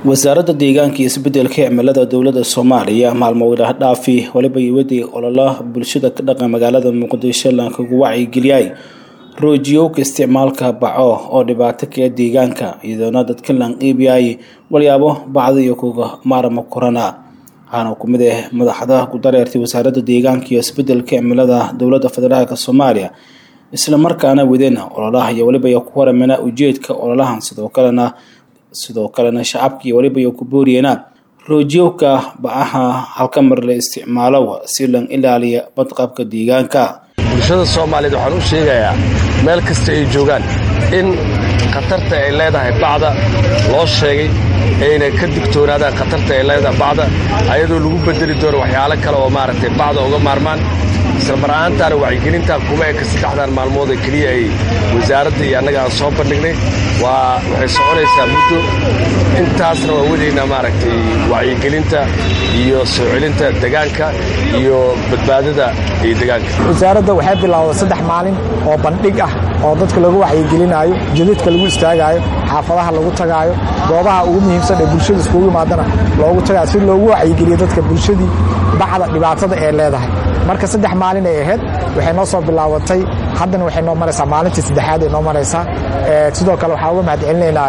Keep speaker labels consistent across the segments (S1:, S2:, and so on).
S1: wasaaradda deegaanka iyo isbedelka cimilada dowladda soomaaliya maalmo wadaah dhaafi waliba iwaday ololaha bulshada ka dhaqan magaalada muqdisho laankagu wacyigeliyay roojiyowka isticmaalka baco oo dhibaato kae deegaanka iyadoona dadka laan iibiyay walyaabo bacda iyo kuga maarama korana waxaana ku mid ah madaxda ku dareertay wasaaradda deegaanka iyo isbedelka cimilada dowladda federaalk soomaaliya isla markaana wadeen ololaha iyo waliba ku waramana ujeedka ololahan sidoo kalena sidoo kalena shacabka iyo waliba ku booriyena roojiyowka bacaha halka mar la isticmaalo si lan ilaaliya badqabka deegaanka
S2: bulshada soomaaliyeed waxaan u sheegayaa meel kasta ay joogaan in khatarta ay leedahay bacda loo sheegay ayna ka digtoonaadaan khatarta ay leedahay bacda ayadoo lagu bedeli doono waxyaalo kale oo maaragtay bacda uga maarmaan isla mar ahaantaana wacyigelintaa kuma eka saddexdan maalmood ee keliya ay wasaaradda iyo annaga aan soo bandhignay waa waxay soconaysaa muddo intaasna waa wadaynaa maaragtay wacyigelinta iyo soo celinta degaanka iyo badbaadada iyo degaanka
S3: wasaaradda waxay bilaawday saddex maalin oo bandhig ah oo dadka lagu wacyigelinaayo jadadka lagu istaagaayo xaafadaha lagu tagaayo goobaha ugu muhiimsan ee bulshada iskugu yimaadana loogu tagaayo si loogu wacyigeliyo dadka bulshadii bacda dhibaatada ee leedahay marka saddex maalin ay ahayd waxay noo soo bilaabatay haddana waxay noo maraysaa maalintii saddexaad ay noo maraysaa sidoo kale waxaa uga mahad celinaynaa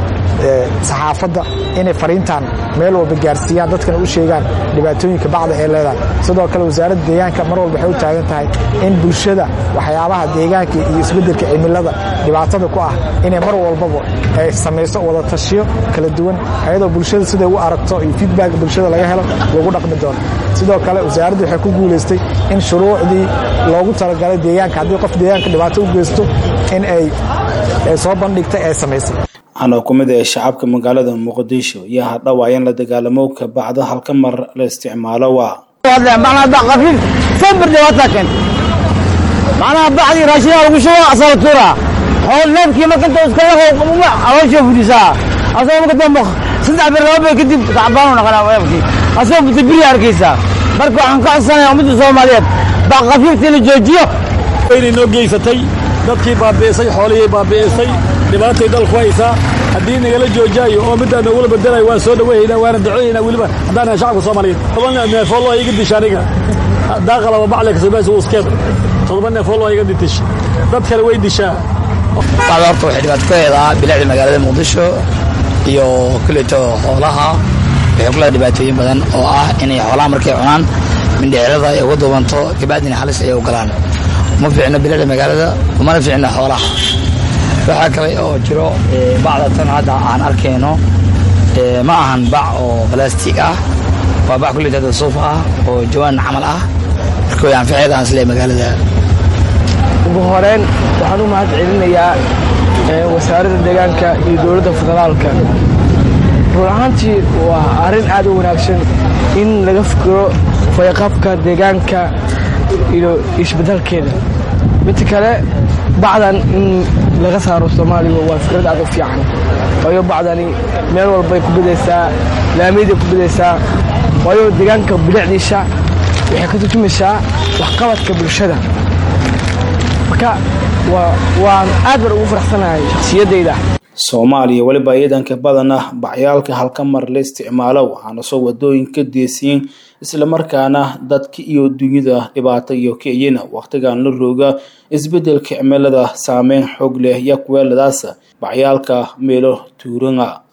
S3: saxaafadda inay fariintan meel walba gaarsiiyaan dadkana u sheegaan dhibaatooyinka bacda ee leedahay sidoo kale wasaaradda deegaanka mar walba waxay u taagan tahay in bulshada waxyaabaha deegaanka iyo isbeddelka cimilada dhibaatada ku ah inay mar walbaba ay samayso wada tashiyo kala duwan ayadoo bulshada siday u aragto iyo feedback bulshada laga helo lagu dhaqmi doono sidoo kale wasaaraddu waxay ku guulaystay in shuruucdii loogu talagalay deegaanka haddii qof deegaanka dhibaato u geysto in ay soo bandhigtay ay samaysay
S1: waxaana ku mid ah shacabka magaalada muqdisho iyo hadhawaa in la dagaalamowka bacda halka mar la isticmaalo waa
S4: macnaha bacdii raashinaa lagu shubo asala tuura xool neefkii marka inta iskala aloosha fudisaa asagoo marka dambe saddex bir laba bir kadib tacbaanu naqanaa neefkii asagoo buta biri arkaysaa marka waxaan ka codsanayaa ummadda soomaaliyeed baa khafiifta in la joojiyo
S5: waynay noo geysatay dadkii baabi'isay xoolihii baabi'isay dhibaatay dalku haysaa haddii nagala joojaayo oo middaa noogula bedelayo waan soo dhaweehaynaa waana ducooyaynaa weliba haddaan shacabka soomaaliyeed toban neefool waa iga disha aniga daaqalaba bacle kasoobaas uskeed todoba neefool waa iga ditish dad kale way dishaa
S6: bacda horta waxay dhibaato ku heedaa bilicda magaalada muqdisho iyo kuleeto xoolaha waxay ku leedahay dhibaatooyin badan oo ah inay xoolaha markay cunaan mindhicirada ay uga duubanto kabacdina halis ay u galaan uma fiicno bilicda magaalada umana fiicno xoolaha waxaa kale oo jiro bacda tan hadda aan arkayno ma ahan bac oo balastig ah waa bac kuleetada suuf ah oo jawaan camal ah marka way anfaceeda aan isleeyahay magaalada
S7: ugu horeyn waxaan u mahad celinayaa wasaaradda deegaanka iyo dowladda federaalka run ahaantii waa arrin aad u wanaagsan in laga fikiro fayqabka deegaanka iyo isbeddelkeeda midta kale bacdan in laga saaro soomaaliya waa fikrad aad u fiican waayo bacdani meel walbay ku bidaysaa laamiyaday ku bidaysaa waayo deegaanka bilicdiisa waxay ka turjumaysaa waxqabadka bulshada marka waan aad bar ugu faraxsanahay shakhsiyadayda
S1: soomaaliya weliba ciidanka badan ah bacyaalka halka mar la isticmaalo waxaana soo wadooyinka deesiyin islamarkaana dadka iyo dunyada dhibaato iyo kiciyana wakhtigan la rooga isbedelka cimilada saameyn xoog leh iyo kuweeladaas bacyaalka meelo tuurana